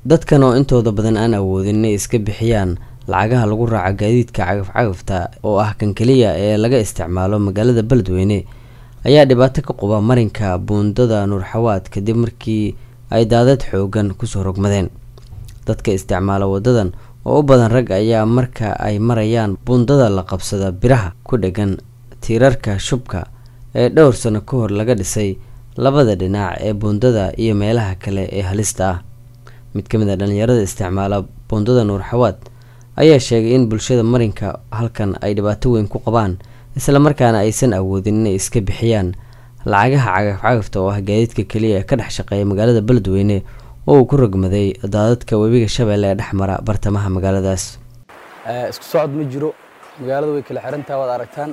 dadkan oo intooda badan aan awoodin inay iska bixiyaan lacagaha lagu raaco gaadiidka cagaf-cagafta oo ah kan keliya ee laga isticmaalo magaalada beledweyne ayaa dhibaato ka quba marinka buundada nuurxawaad kadib markii ay daadad xoogan kusoo rogmadeen dadka isticmaala wadadan oo u badan rag ayaa marka ay marayaan buundada la qabsada biraha ku dhegan tiirarka shubka ee dhowr sano ka hor laga dhisay labada dhinac ee buundada iyo meelaha kale ee halista ah mid ka mid a dhalinyarada isticmaala buundada nuurxawaad ayaa sheegay in bulshada marinka halkan ay dhibaato weyn ku qabaan islamarkaana aysan awoodin inay iska bixiyaan lacagaha cagaf-cagafta oo ah gaadiidka keliya ee ka dhex shaqeeya magaalada beledweyne oo uu ku rogmaday daadadka webiga shabeelle ee dhex mara bartamaha magaaladaas isku socod ma jiro magaalada way kala xirantaha waad aragtaan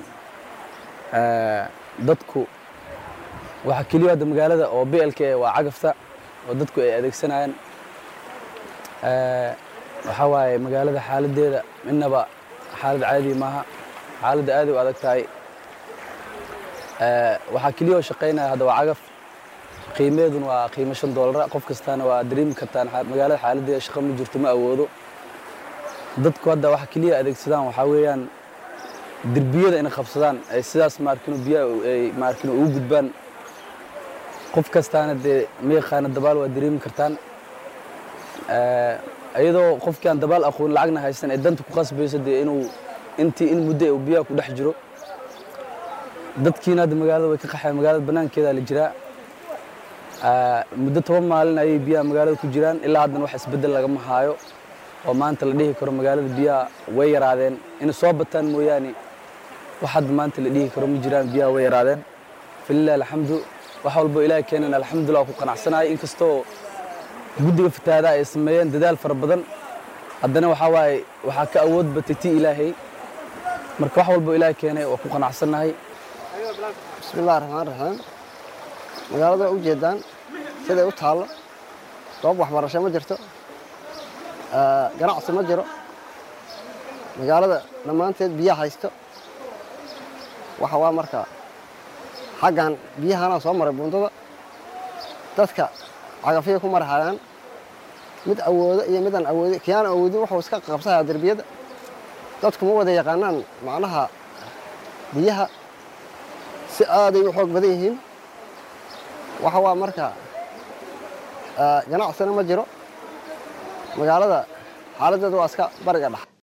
dadku waxaa keliya hadda magaalada oo blk waa cagafta oo dadku ay adeegsanayaan waxaa waaye magaalada xaaladeeda midnaba xaalad caadi maaha xaaladda aad u adag tahay waxaa keliya oo shaqaynaya hadda waa cagaf qiimeeduna waa qiimo shan doolara qof kastaana waa dareemi kartaan magaalada xaaladeeda shaqo ma jirto ma awoodo dadku hadda waxa keliya adeegsadaan waxaa weeyaan derbiyada inay qabsadaan ay sidaas maarkino biyaha ay maarkino ugu gudbaan qof kastaana dee ma yaqaana dabaal waa dareemi kartaan iyadoo qofkii aan dabaal aqoon lacagna haysan ee danta ku qasbayso dee inuu intii in muddo uu biyaha ku dhex jiro dadkiina hadda magaalada way ka qaxeen magaalada banaankeeda la jiraa muddo toban maalin ayay biyaha magaalada ku jiraan ilaa haddana wax isbeddel lagama haayo oo maanta la dhihi karo magaalada biyaha way yaraadeen inay soo bataan mooyaane wax hadda maanta la dhihi karo ma jiraan biyaha way yaraadeen falilah alxamdu wax walbo ilaahay keenan alxamdulillah ku qanacsanahay inkastoo guddiga fatahaada ay sameeyeen dadaal fara badan haddana waxaa waaye waxaa ka awood batay tii ilaahay marka wax walbo ilaahay keenay waa ku qanacsannahay bismillahi raxmaan raxiim magaalada u jeedaan siday u taallo goob waxbarasho ma jirto ganacsi ma jiro magaalada dhammaanteed biyaha haysto waxa waa marka xaggan biyahanaa soo maray buundada dadka cagafyay ku marhayaan mid awoodo iyo midaan awoodin kiyaan awoodin wuxuu iska qabsayaa derbiyada dadku ma wada yaqaanaan macnaha biyaha si aaday u xoog badan yihiin waxa waa marka ganacsina ma jiro magaalada xaaladdeeda waa iska bariga dhex